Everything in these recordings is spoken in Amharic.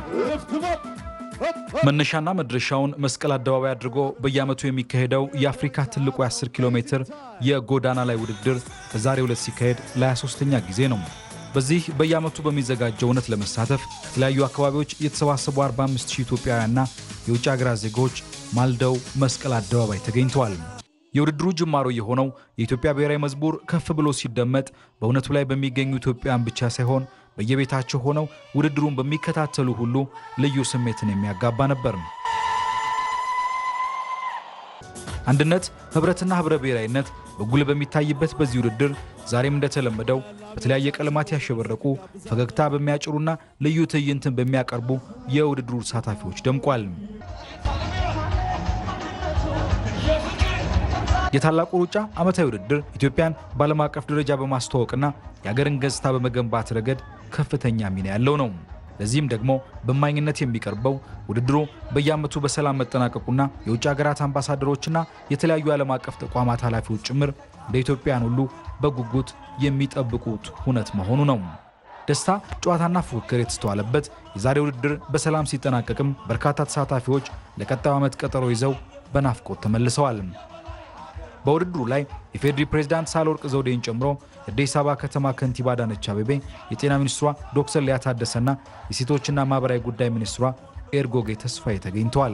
መነሻና መድረሻውን መስቀል አደባባይ አድርጎ በየዓመቱ የሚካሄደው የአፍሪካ ትልቁ የ10 ኪሎ ሜትር የጎዳና ላይ ውድድር በዛሬው ዕለት ሲካሄድ ለ23ኛ ጊዜ ነው። በዚህ በየዓመቱ በሚዘጋጀው እውነት ለመሳተፍ ከተለያዩ አካባቢዎች የተሰባሰቡ 45 ሺህ ኢትዮጵያውያንና የውጭ ሀገራት ዜጎች ማልደው መስቀል አደባባይ ተገኝተዋል። የውድድሩ ጅማሮ የሆነው የኢትዮጵያ ብሔራዊ መዝሙር ከፍ ብሎ ሲደመጥ በእውነቱ ላይ በሚገኙ ኢትዮጵያውያን ብቻ ሳይሆን በየቤታቸው ሆነው ውድድሩን በሚከታተሉ ሁሉ ልዩ ስሜትን የሚያጋባ ነበር። አንድነት፣ ህብረትና ህብረ ብሔራዊነት በጉልህ በሚታይበት በዚህ ውድድር ዛሬም እንደተለመደው በተለያየ ቀለማት ያሸበረቁ ፈገግታ በሚያጭሩና ልዩ ትዕይንትን በሚያቀርቡ የውድድሩ ተሳታፊዎች ደምቋል። የታላቁ ሩጫ ዓመታዊ ውድድር ኢትዮጵያን በዓለም አቀፍ ደረጃ በማስተዋወቅና የአገርን ገጽታ በመገንባት ረገድ ከፍተኛ ሚና ያለው ነው። ለዚህም ደግሞ በማኝነት የሚቀርበው ውድድሩ በየዓመቱ በሰላም መጠናቀቁና የውጭ ሀገራት አምባሳደሮችና የተለያዩ የዓለም አቀፍ ተቋማት ኃላፊዎች ጭምር እንደ ኢትዮጵያን ሁሉ በጉጉት የሚጠብቁት ሁነት መሆኑ ነው። ደስታ፣ ጨዋታና ፉክክር የተስተዋለበት የዛሬ ውድድር በሰላም ሲጠናቀቅም በርካታ ተሳታፊዎች ለቀጣዩ ዓመት ቀጠሮ ይዘው በናፍቆት ተመልሰዋል። በውድድሩ ላይ የፌዴሪ ፕሬዝዳንት ሳህለወርቅ ዘውዴን ጨምሮ የአዲስ አበባ ከተማ ከንቲባ አዳነች አቤቤ፣ የጤና ሚኒስትሯ ዶክተር ሊያ ታደሰና የሴቶችና ማህበራዊ ጉዳይ ሚኒስትሯ ኤርጎጌ ተስፋዬ ተገኝተዋል።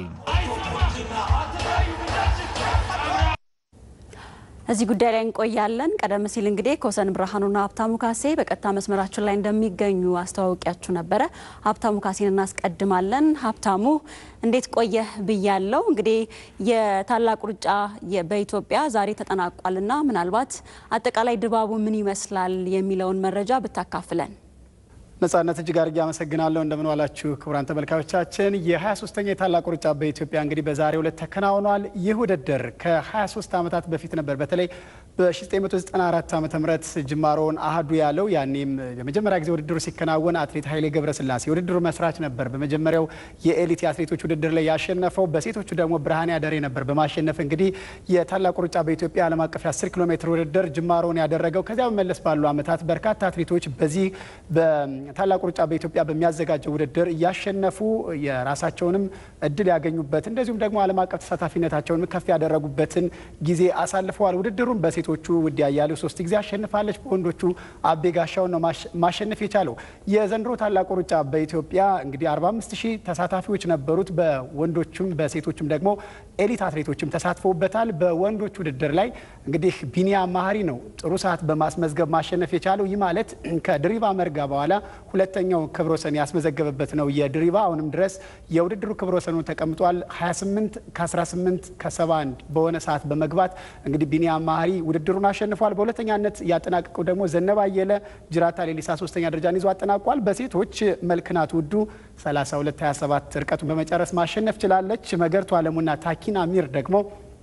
እዚህ ጉዳይ ላይ እንቆያለን። ቀደም ሲል እንግዲህ ኮሰን ብርሃኑና ሀብታሙ ካሴ በቀጥታ መስመራችን ላይ እንደሚገኙ አስተዋውቂያችሁ ነበረ። ሀብታሙ ካሴን እናስቀድማለን። ሀብታሙ እንዴት ቆየህ ብያለው። እንግዲህ የታላቁ ሩጫ በኢትዮጵያ ዛሬ ተጠናቋልና ምናልባት አጠቃላይ ድባቡ ምን ይመስላል የሚለውን መረጃ ብታካፍለን። ነጻነት እጅግ አድርጌ አመሰግናለሁ። እንደምን ዋላችሁ ክቡራን ተመልካቾቻችን። የ23ኛ የታላቁ ሩጫ በኢትዮጵያ እንግዲህ በዛሬው ዕለት ተከናውኗል። ይህ ውድድር ከ23 ዓመታት በፊት ነበር በተለይ በ1994 ዓ ም ጅማሮውን አህዱ ያለው ያኔም የመጀመሪያ ጊዜ ውድድሩ ሲከናወን አትሌት ኃይሌ ገብረስላሴ የውድድሩ መስራች ነበር። በመጀመሪያው የኤሊት የአትሌቶች ውድድር ላይ ያሸነፈው፣ በሴቶቹ ደግሞ ብርሃኔ አደሬ ነበር በማሸነፍ እንግዲህ የታላቁ ሩጫ በኢትዮጵያ ዓለም አቀፍ የ10 ኪሎ ሜትር ውድድር ጅማሮውን ያደረገው። ከዚያ በመለስ ባሉ ዓመታት በርካታ አትሌቶች በዚህ ታላቁ ሩጫ በኢትዮጵያ በሚያዘጋጀው ውድድር እያሸነፉ የራሳቸውንም እድል ያገኙበት እንደዚሁም ደግሞ ዓለም አቀፍ ተሳታፊነታቸውን ከፍ ያደረጉበትን ጊዜ አሳልፈዋል። ውድድሩን በሴቶቹ ውድ ያያሌው ሶስት ጊዜ አሸንፋለች። በወንዶቹ አቤ ጋሻውን ነው ማሸነፍ የቻለው። የዘንድሮ ታላቁ ሩጫ በኢትዮጵያ እንግዲህ 45 ሺህ ተሳታፊዎች ነበሩት። በወንዶቹም በሴቶቹም ደግሞ ኤሊት አትሌቶችም ተሳትፈውበታል። በወንዶች ውድድር ላይ እንግዲህ ቢኒያም ማህሪ ነው ጥሩ ሰዓት በማስመዝገብ ማሸነፍ የቻለው። ይህ ማለት ከድሪባ መርጋ በኋላ ሁለተኛው ክብረ ወሰን ያስመዘገበበት ነው። የድሪባ አሁንም ድረስ የውድድሩ ክብረ ወሰኑ ተቀምጧል። 28 ከ18 ከ71 በሆነ ሰዓት በመግባት እንግዲህ ቢኒያም ማህሪ ውድድሩን አሸንፏል። በሁለተኛነት ያጠናቀቀው ደግሞ ዘነባ አየለ ጅራታ ሌሊሳ ሶስተኛ ደረጃን ይዞ አጠናቋል። በሴቶች መልክናት ውዱ 32 27 ርቀቱን በመጨረስ ማሸነፍ ችላለች። መገርቱ አለሙና ታኪና ሚር ደግሞ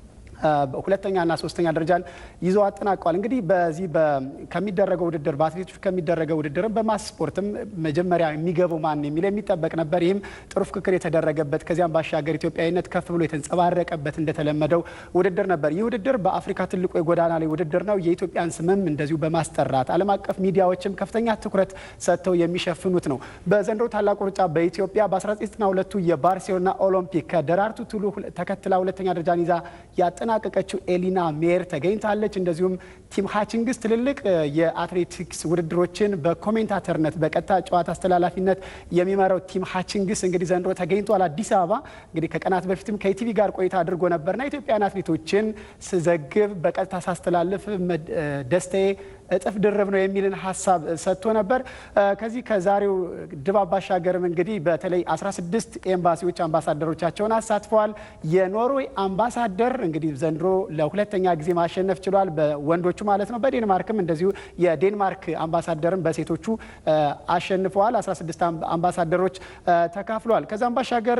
ሁለተኛና ሶስተኛ ደረጃን ይዘው አጠናቀዋል። እንግዲህ በዚህ ከሚደረገው ውድድር በአትሌቶች ከሚደረገው ውድድርም በማስ ስፖርትም መጀመሪያ የሚገባው ማን የሚል የሚጠበቅ ነበር። ይህም ጥሩ ፍክክር የተደረገበት ከዚያም ባሻገር ኢትዮጵያዊነት ከፍ ብሎ የተንጸባረቀበት እንደተለመደው ውድድር ነበር። ይህ ውድድር በአፍሪካ ትልቁ የጎዳና ላይ ውድድር ነው። የኢትዮጵያን ስምም እንደዚሁ በማስጠራት ዓለም አቀፍ ሚዲያዎችም ከፍተኛ ትኩረት ሰጥተው የሚሸፍኑት ነው። በዘንድሮ ታላቁ ሩጫ በኢትዮጵያ በ1992ቱ የባርሴሎና ኦሎምፒክ ከደራርቱ ቱሉ ተከትላ ሁለተኛ ደረጃን ይዛ ያጠናቀቀችው ኤሊና ሜር ተገኝታለች። እንደዚሁም ቲም ሃችንግስ ትልልቅ የአትሌቲክስ ውድድሮችን በኮሜንታተርነት በቀጥታ ጨዋታ አስተላላፊነት የሚመራው ቲም ሃችንግስ እንግዲህ ዘንድሮ ተገኝቷል። አዲስ አበባ እንግዲህ ከቀናት በፊትም ከኢቲቪ ጋር ቆይታ አድርጎ ነበርና ኢትዮጵያን አትሌቶችን ስዘግብ በቀጥታ ሳስተላልፍ ደስታዬ እጥፍ ድርብ ነው የሚልን ሀሳብ ሰጥቶ ነበር። ከዚህ ከዛሬው ድባብ ባሻገርም እንግዲህ በተለይ 16 ኤምባሲዎች አምባሳደሮቻቸውን አሳትፈዋል። የኖርዌይ አምባሳደር እንግዲህ ዘንድሮ ለሁለተኛ ጊዜ ማሸነፍ ችሏል፣ በወንዶቹ ማለት ነው። በዴንማርክም እንደዚሁ የዴንማርክ አምባሳደርም በሴቶቹ አሸንፈዋል። 16 አምባሳደሮች ተካፍለዋል። ከዛም ባሻገር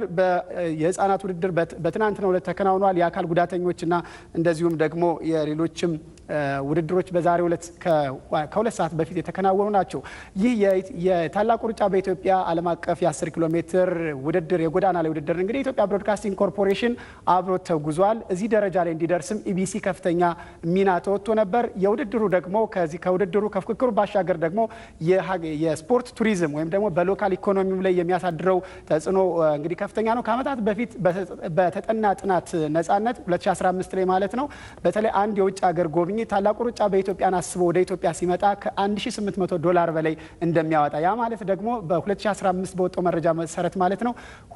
የህፃናት ውድድር በትናንትናው ዕለት ተከናውኗል። የአካል ጉዳተኞችና እንደዚሁም ደግሞ የሌሎችም ውድድሮች በዛሬው ዕለት ከሁለት ሰዓት በፊት የተከናወኑ ናቸው። ይህ የታላቁ ሩጫ በኢትዮጵያ ዓለም አቀፍ የ10 ኪሎ ሜትር ውድድር የጎዳና ላይ ውድድር እንግዲህ የኢትዮጵያ ብሮድካስቲንግ ኮርፖሬሽን አብሮ ተጉዟል። እዚህ ደረጃ ላይ እንዲደርስም ኢቢሲ ከፍተኛ ሚና ተወጥቶ ነበር። የውድድሩ ደግሞ ከዚህ ከውድድሩ ከፉክክሩ ባሻገር ደግሞ የስፖርት ቱሪዝም ወይም ደግሞ በሎካል ኢኮኖሚው ላይ የሚያሳድረው ተጽዕኖ እንግዲህ ከፍተኛ ነው። ከዓመታት በፊት በተጠና ጥናት ነጻነት 2015 ላይ ማለት ነው በተለይ አንድ የውጭ ሀገር ጎብኚ ታላቁ ሩጫ በኢትዮጵያን አስቦ ወደ ኢትዮጵያ ሲመጣ ከ1800 ዶላር በላይ እንደሚያወጣ ያ ማለት ደግሞ በ2015 በወጣው መረጃ መሰረት ማለት ነው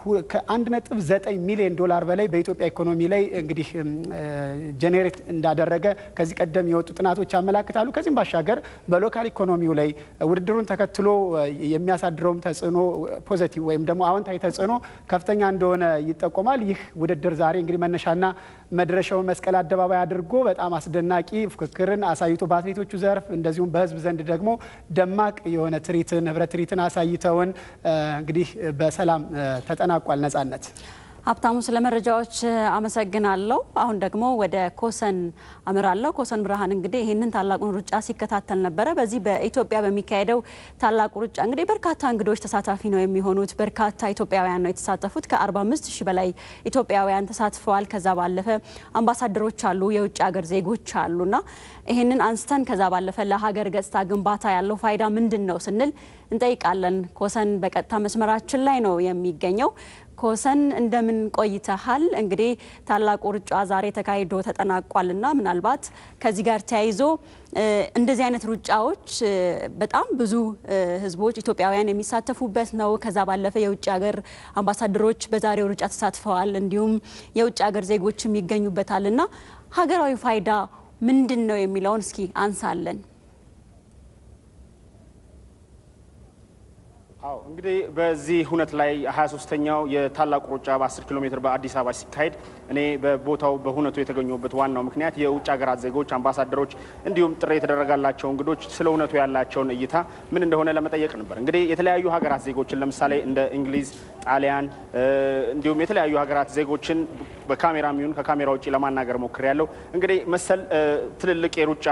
ከ1.9 ሚሊዮን ዶላር በላይ በኢትዮጵያ ኢኮኖሚ ላይ እንግዲህ ጄኔሬት እንዳደረገ ከዚህ ቀደም የወጡ ጥናቶች ያመላክታሉ። ከዚህም ባሻገር በሎካል ኢኮኖሚው ላይ ውድድሩን ተከትሎ የሚያሳድረውም ተጽዕኖ ፖዘቲቭ ወይም ደግሞ አዎንታዊ ተጽዕኖ ከፍተኛ እንደሆነ ይጠቆማል። ይህ ውድድር ዛሬ እንግዲህ መነሻና መድረሻውን መስቀል አደባባይ አድርጎ በጣም አስደናቂ ፉክክርን አሳይቶ በአትሌቶቹ ዘርፍ እንደዚሁም በሕዝብ ዘንድ ደግሞ ደማቅ የሆነ ትርኢትን ህብረት ትርኢትን አሳይተውን እንግዲህ በሰላም ተጠናቋል። ነጻነት ሀብታሙ ስለ መረጃዎች አመሰግናለሁ። አሁን ደግሞ ወደ ኮሰን አምራለሁ። ኮሰን ብርሃን እንግዲህ ይህንን ታላቁን ሩጫ ሲከታተል ነበረ። በዚህ በኢትዮጵያ በሚካሄደው ታላቁ ሩጫ እንግዲህ በርካታ እንግዶች ተሳታፊ ነው የሚሆኑት። በርካታ ኢትዮጵያውያን ነው የተሳተፉት። ከ45 ሺህ በላይ ኢትዮጵያውያን ተሳትፈዋል። ከዛ ባለፈ አምባሳደሮች አሉ፣ የውጭ ሀገር ዜጎች አሉና ይህንን አንስተን ከዛ ባለፈ ለሀገር ገጽታ ግንባታ ያለው ፋይዳ ምንድን ነው ስንል እንጠይቃለን። ኮሰን በቀጥታ መስመራችን ላይ ነው የሚገኘው። ኮሰን እንደምን ቆይተሃል? እንግዲህ ታላቁ ሩጫ ዛሬ ተካሂዶ ተጠናቋልና ምናልባት ከዚህ ጋር ተያይዞ እንደዚህ አይነት ሩጫዎች በጣም ብዙ ሕዝቦች ኢትዮጵያውያን የሚሳተፉበት ነው። ከዛ ባለፈ የውጭ ሀገር አምባሳደሮች በዛሬው ሩጫ ተሳትፈዋል። እንዲሁም የውጭ ሀገር ዜጎችም ይገኙበታል እና ሀገራዊ ፋይዳ ምንድን ነው የሚለውን እስኪ አንሳለን። አዎ እንግዲህ በዚህ ሁነት ላይ 23ኛው የታላቁ ሩጫ በ10 ኪሎ ሜትር በአዲስ አበባ ሲካሄድ እኔ በቦታው በሁነቱ የተገኘበት ዋናው ምክንያት የውጭ ሀገራት ዜጎች፣ አምባሳደሮች እንዲሁም ጥሪ የተደረጋላቸው እንግዶች ስለ እውነቱ ያላቸውን እይታ ምን እንደሆነ ለመጠየቅ ነበር። እንግዲህ የተለያዩ ሀገራት ዜጎችን ለምሳሌ እንደ እንግሊዝ፣ ጣሊያን እንዲሁም የተለያዩ ሀገራት ዜጎችን በካሜራ የሚሆን ከካሜራ ውጭ ለማናገር ሞክሬያለሁ። እንግዲህ መሰል ትልልቅ የሩጫ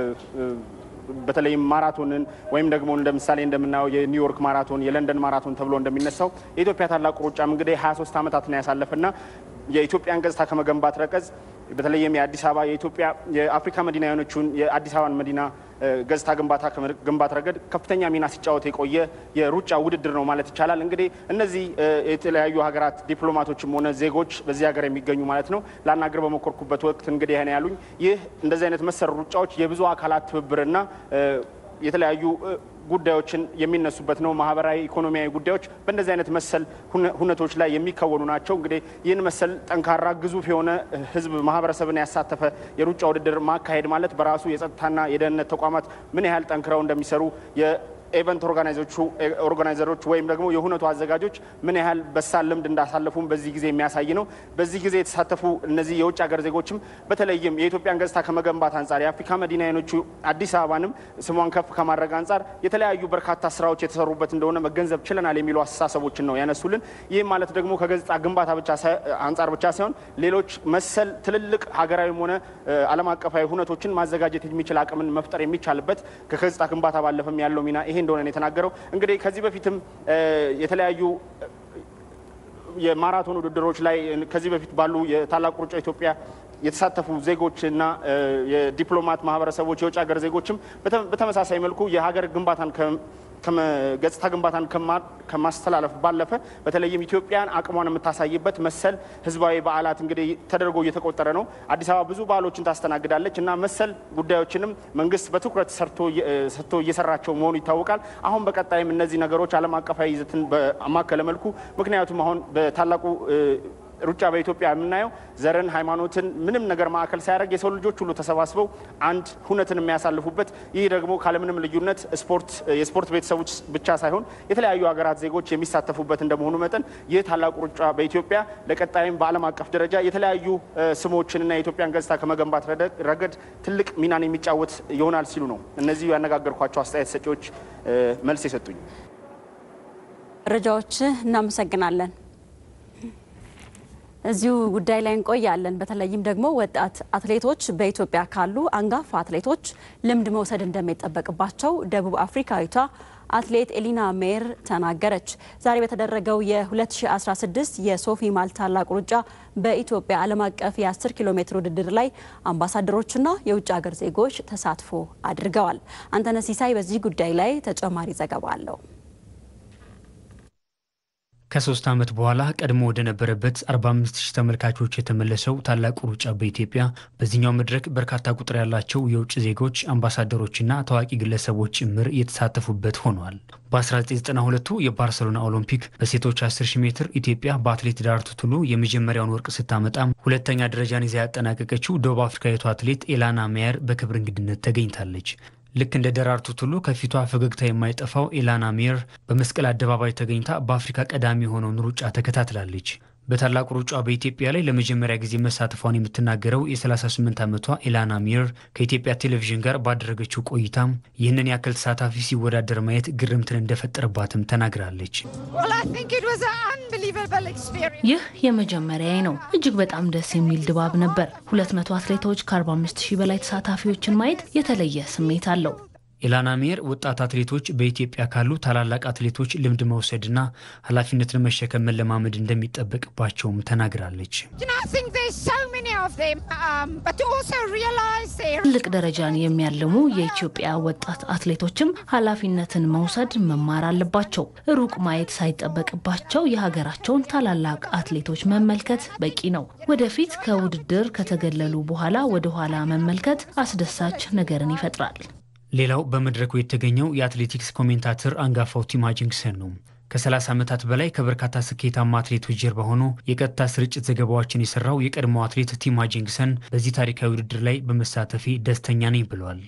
በተለይም ማራቶንን ወይም ደግሞ እንደ ምሳሌ እንደምናየው የኒውዮርክ ማራቶን፣ የለንደን ማራቶን ተብሎ እንደሚነሳው የኢትዮጵያ ታላቁ ሩጫም እንግዲህ 23 ዓመታትን ያሳለፈና የኢትዮጵያን ገጽታ ከመገንባት ረገዝ በተለይም የአዲስ አበባ የኢትዮጵያ የአፍሪካ መዲና የሆነችውን የአዲስ አበባን መዲና ገጽታ ግንባታ ከመገንባት ረገድ ከፍተኛ ሚና ሲጫወት የቆየ የሩጫ ውድድር ነው ማለት ይቻላል። እንግዲህ እነዚህ የተለያዩ ሀገራት ዲፕሎማቶችም ሆነ ዜጎች በዚህ ሀገር የሚገኙ ማለት ነው ላናገር በሞከርኩበት ወቅት እንግዲህ ይህን ያሉኝ ይህ እንደዚህ አይነት መሰል ሩጫዎች የብዙ አካላት ትብብርና የተለያዩ ጉዳዮችን የሚነሱበት ነው። ማህበራዊ፣ ኢኮኖሚያዊ ጉዳዮች በእንደዚህ አይነት መሰል ሁነቶች ላይ የሚከወኑ ናቸው። እንግዲህ ይህን መሰል ጠንካራ ግዙፍ የሆነ ሕዝብ ማህበረሰብን ያሳተፈ የሩጫ ውድድር ማካሄድ ማለት በራሱ የጸጥታና የደህንነት ተቋማት ምን ያህል ጠንክረው እንደሚሰሩ ኤቨንት ኦርጋናይዘሮች ወይም ደግሞ የሁነቱ አዘጋጆች ምን ያህል በሳል ልምድ እንዳሳለፉም በዚህ ጊዜ የሚያሳይ ነው። በዚህ ጊዜ የተሳተፉ እነዚህ የውጭ ሀገር ዜጎችም በተለይም የኢትዮጵያን ገጽታ ከመገንባት አንጻር የአፍሪካ መዲና የሆነችው አዲስ አበባንም ስሟን ከፍ ከማድረግ አንጻር የተለያዩ በርካታ ስራዎች የተሰሩበት እንደሆነ መገንዘብ ችለናል የሚሉ አስተሳሰቦችን ነው ያነሱልን። ይህም ማለት ደግሞ ከገጽታ ግንባታ ብቻ አንጻር ብቻ ሳይሆን ሌሎች መሰል ትልልቅ ሀገራዊም ሆነ ዓለም አቀፋዊ ሁነቶችን ማዘጋጀት የሚችል አቅምን መፍጠር የሚቻልበት ከገጽታ ግንባታ ባለፈም ያለው ሚና ይሄ እንደሆነ ነው የተናገረው። እንግዲህ ከዚህ በፊትም የተለያዩ የማራቶን ውድድሮች ላይ ከዚህ በፊት ባሉ የታላቁ ሩጫ ኢትዮጵያ የተሳተፉ ዜጎችና የዲፕሎማት ማህበረሰቦች የውጭ ሀገር ዜጎችም በተመሳሳይ መልኩ የሀገር ግንባታን ገጽታ ግንባታን ከማስተላለፍ ባለፈ በተለይም ኢትዮጵያን አቅሟን የምታሳይበት መሰል ህዝባዊ በዓላት እንግዲህ ተደርጎ እየተቆጠረ ነው። አዲስ አበባ ብዙ በዓሎችን ታስተናግዳለች እና መሰል ጉዳዮችንም መንግስት በትኩረት ሰርቶ እየሰራቸው መሆኑ ይታወቃል። አሁን በቀጣይም እነዚህ ነገሮች ዓለም አቀፋዊ ይዘትን በማከለ መልኩ ምክንያቱም አሁን በታላቁ ሩጫ በኢትዮጵያ የምናየው ዘርን፣ ሃይማኖትን ምንም ነገር ማዕከል ሳያደርግ የሰው ልጆች ሁሉ ተሰባስበው አንድ ሁነትን የሚያሳልፉበት ይህ ደግሞ ካለምንም ልዩነት ስፖርት የስፖርት ቤተሰቦች ብቻ ሳይሆን የተለያዩ ሀገራት ዜጎች የሚሳተፉበት እንደመሆኑ መጠን ይህ ታላቁ ሩጫ በኢትዮጵያ ለቀጣይም በዓለም አቀፍ ደረጃ የተለያዩ ስሞችንና የኢትዮጵያን ገጽታ ከመገንባት ረገድ ትልቅ ሚናን የሚጫወት ይሆናል ሲሉ ነው እነዚህ ያነጋገርኳቸው አስተያየት ሰጪዎች መልስ የሰጡኝ። መረጃዎች እናመሰግናለን። እዚሁ ጉዳይ ላይ እንቆያለን። በተለይም ደግሞ ወጣት አትሌቶች በኢትዮጵያ ካሉ አንጋፋ አትሌቶች ልምድ መውሰድ እንደሚጠበቅባቸው ደቡብ አፍሪካዊቷ አትሌት ኤሊና ሜር ተናገረች። ዛሬ በተደረገው የ2016 የሶፊ ማልት ታላቅ ሩጫ በኢትዮጵያ ዓለም አቀፍ የ10 ኪሎ ሜትር ውድድር ላይ አምባሳደሮችና የውጭ ሀገር ዜጎች ተሳትፎ አድርገዋል። አንተነህ ሲሳይ በዚህ ጉዳይ ላይ ተጨማሪ ዘገባ አለው። ከሶስት ዓመት በኋላ ቀድሞ ወደ ነበረበት 45 ሺህ ተመልካቾች የተመለሰው ታላቁ ሩጫ በኢትዮጵያ በዚህኛው መድረክ በርካታ ቁጥር ያላቸው የውጭ ዜጎች አምባሳደሮችና ታዋቂ ግለሰቦች ጭምር የተሳተፉበት ሆኗል። በ1992ቱ የባርሰሎና ኦሎምፒክ በሴቶች 10 ሺህ ሜትር ኢትዮጵያ በአትሌት ዳርቱ ቱሉ የመጀመሪያውን ወርቅ ስታመጣም ሁለተኛ ደረጃን ይዛ ያጠናቀቀችው ደቡብ አፍሪካዊቷ አትሌት ኤላና ሜየር በክብር እንግድነት ተገኝታለች። ልክ እንደ ደራርቱ ቱሉ ከፊቷ ፈገግታ የማይጠፋው ኤላና ሜየር በመስቀል አደባባይ ተገኝታ በአፍሪካ ቀዳሚ የሆነውን ሩጫ ተከታትላለች። በታላቁ ሩጫ በኢትዮጵያ ላይ ለመጀመሪያ ጊዜ መሳተፏን የምትናገረው የ38 ዓመቷ ኤላና ሜየር ከኢትዮጵያ ቴሌቪዥን ጋር ባደረገችው ቆይታም ይህንን ያክል ተሳታፊ ሲወዳደር ማየት ግርምትን እንደፈጠረባትም ተናግራለች። ይህ የመጀመሪያዬ ነው። እጅግ በጣም ደስ የሚል ድባብ ነበር። 200 አትሌቶች ከ45 ሺህ በላይ ተሳታፊዎችን ማየት የተለየ ስሜት አለው። ኤላና ሜየር ወጣት አትሌቶች በኢትዮጵያ ካሉ ታላላቅ አትሌቶች ልምድ መውሰድና ኃላፊነትን መሸከም መለማመድ እንደሚጠበቅባቸውም ተናግራለች። ትልቅ ደረጃን የሚያልሙ የኢትዮጵያ ወጣት አትሌቶችም ኃላፊነትን መውሰድ መማር አለባቸው። ሩቅ ማየት ሳይጠበቅባቸው የሀገራቸውን ታላላቅ አትሌቶች መመልከት በቂ ነው። ወደፊት ከውድድር ከተገለሉ በኋላ ወደኋላ መመልከት አስደሳች ነገርን ይፈጥራል። ሌላው በመድረኩ የተገኘው የአትሌቲክስ ኮሜንታተር አንጋፋው ቲም ሃጂንግሰን ነው። ከ30 ዓመታት በላይ ከበርካታ ስኬታማ አትሌቶች ጀርባ ሆኖ የቀጥታ ስርጭት ዘገባዎችን የሰራው የቀድሞ አትሌት ቲም ሃጂንግሰን በዚህ ታሪካዊ ውድድር ላይ በመሳተፌ ደስተኛ ነኝ ብለዋል።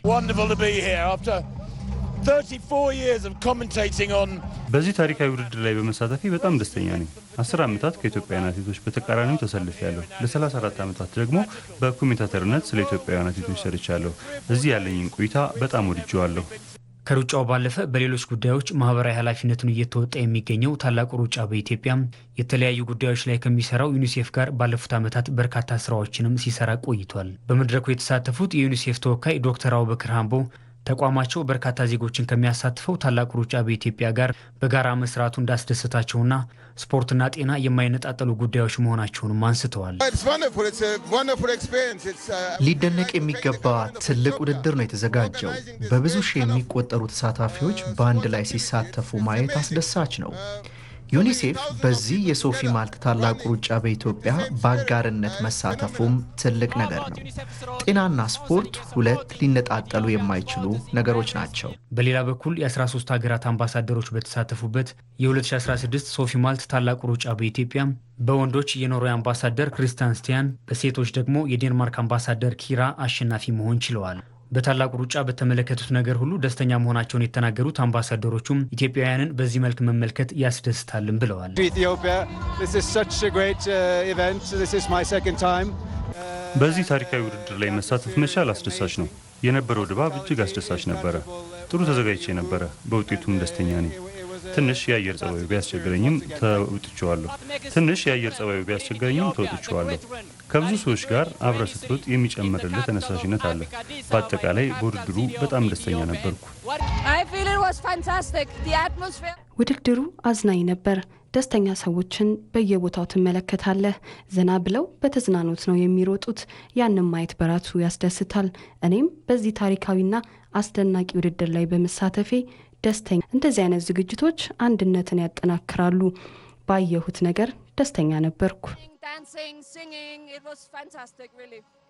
በዚህ ታሪካዊ ውድድር ላይ በመሳተፌ በጣም ደስተኛ ነኝ። አስር ዓመታት ከኢትዮጵያውያን አትሌቶች በተቃራኒው ተሰልፌያለሁ። ለ34 ዓመታት ደግሞ በኮሜንታተርነት ስለ ኢትዮጵያውያን አትሌቶች ሰርቻለሁ። እዚህ ያለኝን ቆይታ በጣም ወድጄዋለሁ። ከሩጫው ባለፈ በሌሎች ጉዳዮች ማህበራዊ ኃላፊነቱን እየተወጣ የሚገኘው ታላቁ ሩጫ በኢትዮጵያ የተለያዩ ጉዳዮች ላይ ከሚሰራው ዩኒሴፍ ጋር ባለፉት ዓመታት በርካታ ስራዎችንም ሲሰራ ቆይቷል። በመድረኩ የተሳተፉት የዩኒሴፍ ተወካይ ዶክተር አቡበክር ሃምቦ ተቋማቸው በርካታ ዜጎችን ከሚያሳትፈው ታላቁ ሩጫ በኢትዮጵያ ጋር በጋራ መስራቱ እንዳስደሰታቸውና ስፖርትና ጤና የማይነጣጠሉ ጉዳዮች መሆናቸውንም አንስተዋል። ሊደነቅ የሚገባ ትልቅ ውድድር ነው የተዘጋጀው። በብዙ ሺህ የሚቆጠሩ ተሳታፊዎች በአንድ ላይ ሲሳተፉ ማየት አስደሳች ነው። ዩኒሴፍ በዚህ የሶፊ ማልት ታላቁ ሩጫ በኢትዮጵያ በአጋርነት መሳተፉም ትልቅ ነገር ነው። ጤናና ስፖርት ሁለት ሊነጣጠሉ የማይችሉ ነገሮች ናቸው። በሌላ በኩል የ13 ሀገራት አምባሳደሮች በተሳተፉበት የ2016 ሶፊ ማልት ታላቁ ሩጫ በኢትዮጵያ በወንዶች የኖርዌይ አምባሳደር ክሪስቲያን ስቲያን፣ በሴቶች ደግሞ የዴንማርክ አምባሳደር ኪራ አሸናፊ መሆን ችለዋል። በታላቁ ሩጫ በተመለከቱት ነገር ሁሉ ደስተኛ መሆናቸውን የተናገሩት አምባሳደሮቹም ኢትዮጵያውያንን በዚህ መልክ መመልከት ያስደስታልን ብለዋል። በዚህ ታሪካዊ ውድድር ላይ መሳተፍ መቻል አስደሳች ነው። የነበረው ድባብ እጅግ አስደሳች ነበረ። ጥሩ ተዘጋጅቼ ነበረ። በውጤቱም ደስተኛ ነኝ። ትንሽ የአየር ጸባዩ ቢያስቸግረኝም ተውጥቼዋለሁ። ትንሽ የአየር ጸባዩ ቢያስቸግረኝም ተውጥቼዋለሁ። ከብዙ ሰዎች ጋር አብረ ስትሮጥ የሚጨምርልህ ተነሳሽነት አለ። በአጠቃላይ በውድድሩ በጣም ደስተኛ ነበርኩ። ውድድሩ አዝናኝ ነበር። ደስተኛ ሰዎችን በየቦታው ትመለከታለህ። ዘና ብለው በተዝናኖት ነው የሚሮጡት። ያንን ማየት በራሱ ያስደስታል። እኔም በዚህ ታሪካዊና አስደናቂ ውድድር ላይ በመሳተፌ ደስተኛ። እንደዚህ አይነት ዝግጅቶች አንድነትን ያጠናክራሉ። ባየሁት ነገር ደስተኛ ነበርኩ።